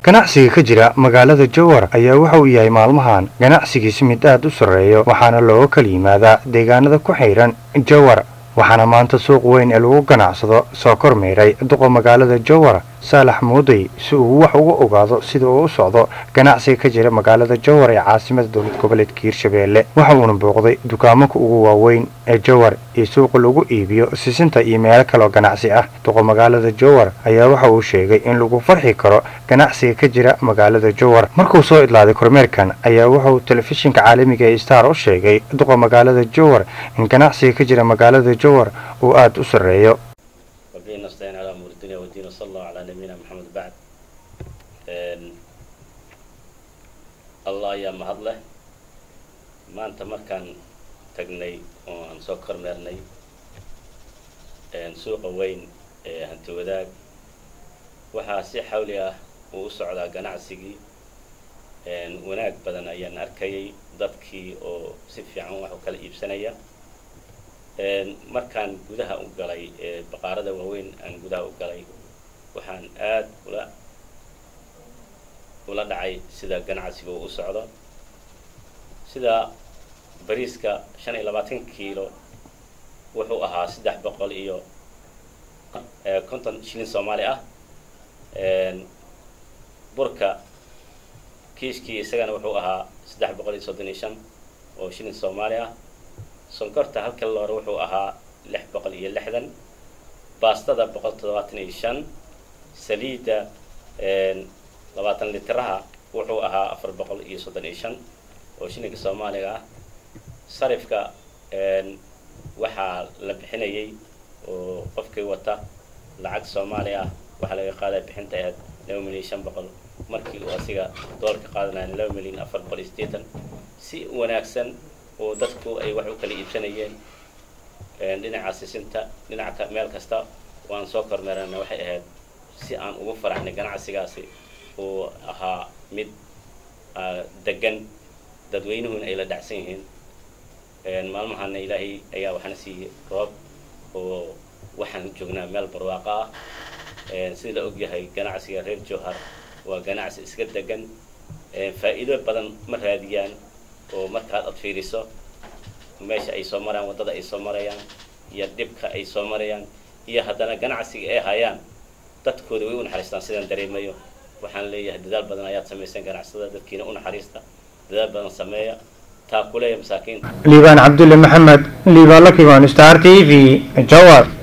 ganacsiga ka jira magaalada jowhar ayaa waxa uu yahay maalmahan ganacsigiisi mid aad u sarreeyo waxaana looga kala yimaadaa deegaanada ku xidhan jowhar waxaana maanta suuq weyn ee lagu ganacsado soo kormeeray duqa magaalada jowhar saalax muuday si uu wax uga ogaado sida uu u socdo ganacsiga ka jira magaalada jowhar ee caasimada dowlad goboleedka hiirshabeelle waxa uuna booqday dukaamanka ugu waaweyn ee jowhar iyo suuqa lagu iibiyo sisinta iyo meelo kaloo ganacsi ah duqa magaalada jowhar ayaa waxa uu sheegay in lagu farxi karo ganacsiga ka jira magaalada jowhar markuu soo idlaaday kormeerkan ayaa wuxauu telefishinka caalamiga ee star u sheegay duqa magaalada jowhar in ganacsiga ka jira magaalada jowhar uu aada u sarreeyo وبه نستعين على أمور الدنيا والدين وصلى الله على نبينا محمد بعد الله يا mahadleh maanta markaan tagnay oo aan soo kormeernay suuqa weyn ee hanti wadaag waxaa si xawli ah uu u socdaa ganacsigii wanaag badan ayaan arkayay dadkii oo si fiican wax u kala iibsanaya markaan gudaha u galay baqaarada waaweyn aan gudaha u galay waxaan aad ula ula dhacay sida ganacsiga uu u socdo sida bariiska shan iyo labaatan kiilo wuxuu ahaa saddex boqol iyo konton shilin soomaali ah burka kiiskii isagana wuxuu ahaa saddex boqol iyo soddon iyo shan oo shilin soomaali ah sonkorta halka loore wuxuu ahaa lix boqol iyo lixdan baastada boqol toddobaatan iyo shan saliidda labaatan litiraha wuxuu ahaa afar boqol iyo soddon iyo shan oo shilinka soomaaliga ah sarifka waxaa la bixinayay oo qofkii wata lacag soomaali ah waxaa laga qaadaya bixinta ahayd laba milyan shan boqol markii uu asiga doolarka qaadanaya laba milyan afar boqol iyo siddeetan si wanaagsan oo dadku ay wax u kala iibsanayeen dhinaca sisinta dhinaca meel kasta waan soo kormeerana waxay ahayd si aan ugu faraxnay ganacsigaasi uu ahaa mid degan dadweynuhuna ay la dhacsan yihiin maalmahana ilaahay ayaa waxaana siiyey roob oo waxaan joognaa meel barwaaqa ah sida la ogyahay ganacsiga reer jowhar waa ganacsi iska degan faa'iido badan ma raadiyaan oo markaad ad fiiriso meesha ay soo marayaan waddada ay soo marayaan iyo dhibka ay soo marayaan iyo haddana ganacsiga ay hayaan dadkooda way u naxariistaan sidaan dareemayo waxaan leeyahay dadaal badan ayaad samayseen ganacsada dadkiina u naxariista dadaal badan sameeya taa kuleeya masaakiinta liibaan cabdulle maxamed liibaan lakiban star t v jowhar